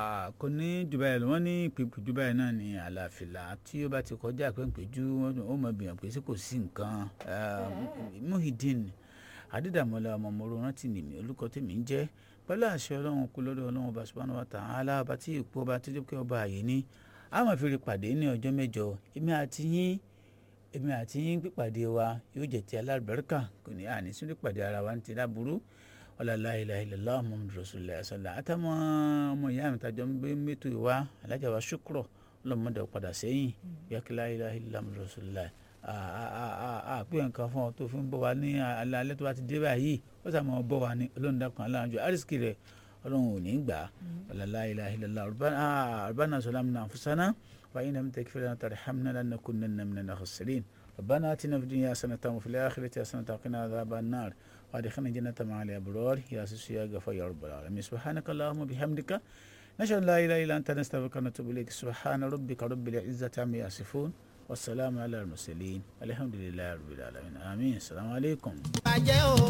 kò ní dubai lọ wọ́n ní ìpèpè dubai náà ní àlàáfíà tí ó bá ti kọjá pẹ́ńpẹ́jú ó mọ̀ bìyàn pé sí kò sí nǹkan Muhyiddin adídàmọ́lá ọmọọmọrò rántí nìmí olùkọ́ tèmi ń jẹ́ pẹ̀lú àṣẹ ọlọ́run kú lọ́dọ̀ ọlọ́run ọba subhanahu wa ta'ala ọba tí ìpò ọba tó jẹ́ pé ọba àyè ní a máa fi rí pàdé ní ọjọ́ mẹ́jọ èmi àti yín èmi àti yín pípàdé wa yóò jẹ́ ti alárùbáríkà kò ní àní sínú pàdé ara wa ní ti dáburú ọ̀làlá ilà ilẹ̀lá muhammadu rasulillah ṣọlá àtàwọn ọmọ ìyá mi tàjọ ń gbé mẹ́tò ìwá alájà wa ṣùkúrọ̀ ọlọ́mọdé padà sẹ́yìn yàkílá ilà ilà muhammadu rasulillah àpé nǹkan fún ọ tó fi ń bọ̀ wá ní alẹ́ tó bá ti dé báyìí ó sàmọ́ bọ̀ wá ní ọlọ́run dákan aláǹjọ àrísìkì rẹ̀ ọlọ́run ò ní gbà ọ̀làlá ilà ilẹ̀lá rabbana zalamna anfusana wa in lam taghfir lana tarhamna lanakunanna minal khasirin ربنا آتنا في الدنيا حسنة وفي الآخرة حسنة وقنا عذاب النار وادخلنا جنة مع الأبرار يا سيس يا غفور يا رب العالمين سبحانك اللهم وبحمدك نشهد لا إله إلا أنت نستغفرك ونتوب إليك سبحان ربك رب العزة عما يصفون والسلام على المرسلين الحمد لله رب العالمين آمين السلام عليكم